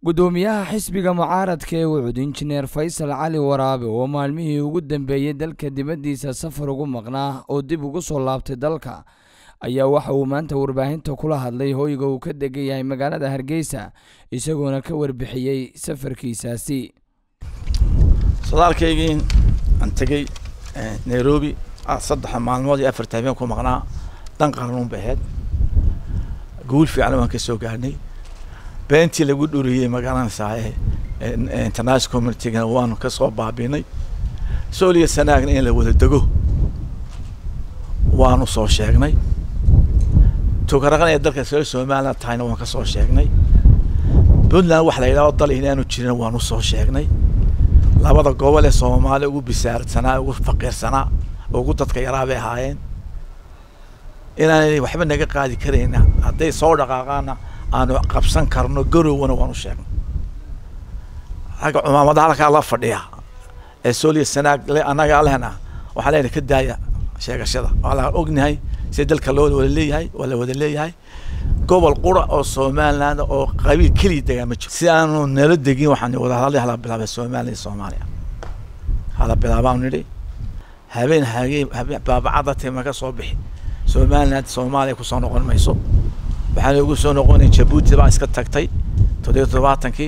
gudoomiyaha xisbiga mucaaradka ee wucud injineer faysal cali waraabe oo maalmihii ugu dambeeyey dalka dibaddiisa safar ugu maqnaa oo dib ugu soo laabtay dalka ayaa waxa uu maanta warbaahinta kula hadlay hoyga uu ka degan yahay magaalada hargeysa isagoona ka warbixiyey safarkiisaasi sodaalkaygii aan tegey nairobi saddex maalmood iyo afarta habeen ku maqnaa dan qarnuun bay ahayd guul fiican waan ka soo gaarnay beentii lagu dhuriyey magaranaysaa international communitygana waanu ka soo baabinay sooliya sanaagna in la wada dego waanu soo sheegnay tukaraqan ee dalka reer somaliland tahayna waan ka soo sheegnay puntland waxa la yidhahdo dal inaanu jirin waanu soo sheegnay labada gobol ee soomaaliya ugu bisaarsanaa ugu faqiirsanaa ugu dadka yaraa bay ahaayeen inaanay waxba naga qaadi karayna hadday soo dhaqaaqaana aanu qabsan karno garowana waanu sheegnay ragga cumaamada halkaa la fadhiya ee sooliya sanaag le annagaa lehna waxaa lena ka daaya sheegashada waa la ognahay si dalka loo wada leeyahay waa la wada leeyahay gobol qura oo somaliland oo qabiil keliya degaa ma jiro si aanu nala degin waxaan wada hadalay hala bilaabay somaliland iyo soomaaliya hala bilaabaan nidhi habeen hagee baabacada tima ka soo bixi somaliland soomaaliya kusoo noqon mayso waxaan ugu soo noqonay jabuuti baa iska tagtay toddobiyo toddobaatankii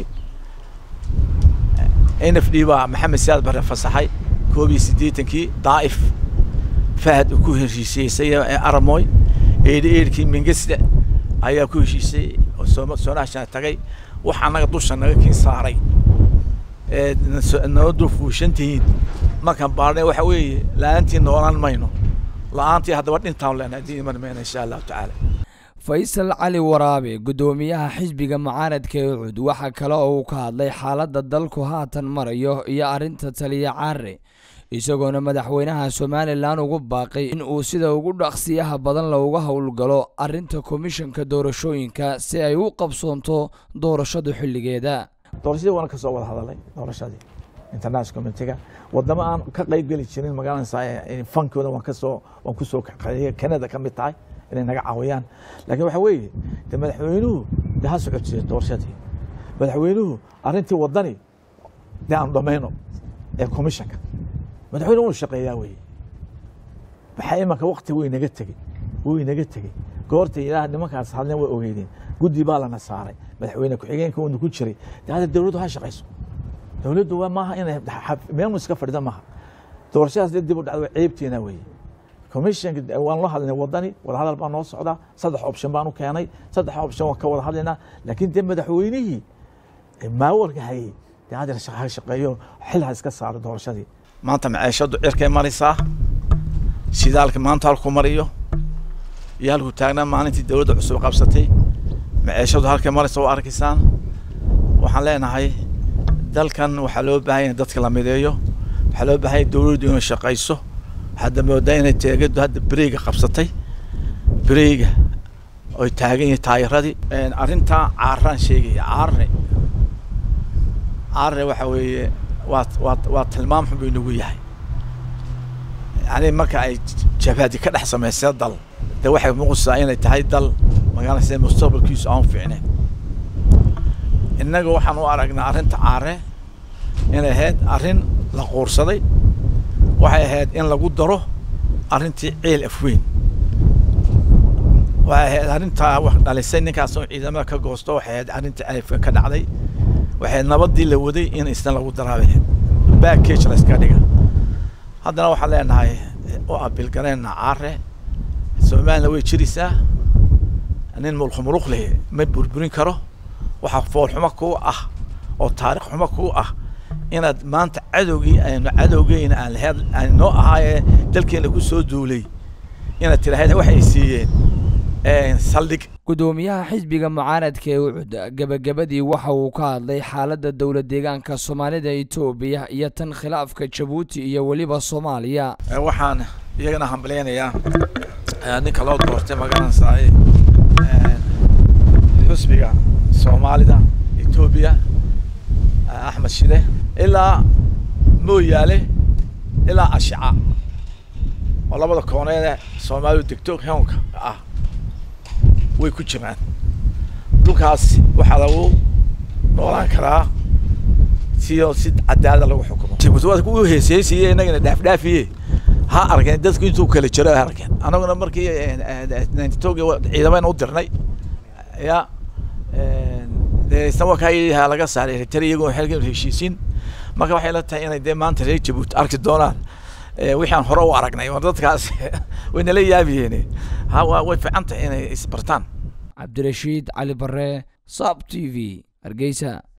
n f d baa maxamed siyaad bare fasaxay koob iyo siddeetankii daa'if fahad ku heshiisiyeysay aramoy eedhi eedhkii mingesde ayaa ku heshiisay oo sooma soonaashana tagay wax annaga dusha naga kiin saaray ee noo dul fuushantihiin markaan baarnay waxa weeye la-aantii noolaan mayno la-aantii haddaba dhintaan lena haddii iman mayno insha allahu tacaala faysal cali waraabe guddoomiyaha xisbiga mucaaradka ee ucud waxaa kale oo uu ka hadlay xaaladda dalku haatan marayo iyo arrinta taliya caare isagoona madaxweynaha somalilan ugu baaqay in uu sida ugu dhaqsiyaha badan looga howlgalo arrinta komishanka doorashooyinka si ay u qabsoonto doorashadu xilligeeda doorashadii waana kasoo wada hadalay doorashadii international communitiga wadamo aan ka qayb geli jirin magaalada fankooda waan kasoo waan kusoo canada ka mid tahay inay naga caawiyaan laakiin waxa weeye de madaxweynuhu de ha socodsiiyo doorashadii madaxweynuhu arrintii wadani de aanu dhamayno ee commissionka madaxweyne unu shaqeeyaa weye maxaa imanka wakti way naga tegey way naga tegey goorta ilaah nimankaas hadleen way ogeydeen guddi baa lana saaray madaxweyne ku-xigeenka uuna ku jiray de hadda dowladdu ha shaqayso dowladdu waa maaha inay meelmu iska fadhida maaha doorashadaas de dib u dhacda ceebteena weye commissionka waan loo hadlaynay wadani wada hadal baa noo socdaa saddex option baan u keenay saddex option waan ka wada hadlaynaa laakiin dee madaxweynihii maawarka hayey dee hadda ha shaqeeyo xil ha iska saaro doorashadii maanta maciishadu cirkay maraysaa shidaalka maanta halku mariyo iyo halku taagnaa maalintii dowladda cusub qabsatay maciishadu halkay maraysa waa arkaysaan waxaan leenahay dalkan waxaa loo baahanya dadka la mideeyo waxaa loo baahanya dowladdu inay shaqayso hadda moodaa inay teegadu hadda bereyga qabsatay bereyga oy taagan yihiin taayiradii arrintaa caaraan sheegaya caarne caarne waxa weeye waa waa waa tilmaam xun buu inagu yahay yani marka ay jabhadi ka dhex samaysay dal de waxay muuqaysaa inay tahay dal magaalasa mustaqbalkiisu aan fiicnayn innaga waxaan u aragnaa arrinta caare inay ahayd arrin la quursaday waxay ahayd in lagu daro arrintii ciil afweyn waxay ahayd arrintaa wax dhalisay ninkaas oo ciidamada ka goosto waxay ahayd arrintii alifka ka dhacday waxay nabadii la waday in isna lagu daraabay backage la iska dhiga haddana waxaan leenahay oo abilgareenna caare somaliland way jiraysaa nin mulkhumuluq leh ma burburin karo waxaa foolxumo kuu ah oo taarikh xumo kuu ah inaad maanta cadowgii aynu cadowgeyna aan laheed aan noo ahaayee dalkeena ku soo duulay inaad tiraahd waxay siiyeen saldhig guddoomiyaha xisbiga mucaaradka ee ucud gebagabadii waxa uu ka hadlay xaaladda dowla deegaanka soomaalida etoobiya iyo tan khilaafka jabuuti iyo weliba soomaaliya waxaan iyagana hambaleynayaa ninka loo doortay magaranaysaay xusbiga soomaalida etoobiya axmed shide ilaa mooyaale ilaa ashica oo labada kooneede soomaalidu degto hewnka ah way ku jiraan dhulkaas waxaa lagu noolaan karaa siyo si cadaalada lagu xukumo jabuuti waa kuwii heeseysiye innagana dhaafdhaafiye ha arkeen dadku intuu kala jiro ha arkeen annaguna markii ninety two ciidamayna u dirnay ya dee isna waa kaa ha laga saaray eritrea iyagoo xilkan heshiisiin marka waxay la tahay inay dee maanta reer jabuuti arki doonaan wixii aan hore u aragnay oo dadkaas way nala yaabiyeen ha way fiican tahay inay isbartaan cabdirashiid cali bare sab t v hargeysa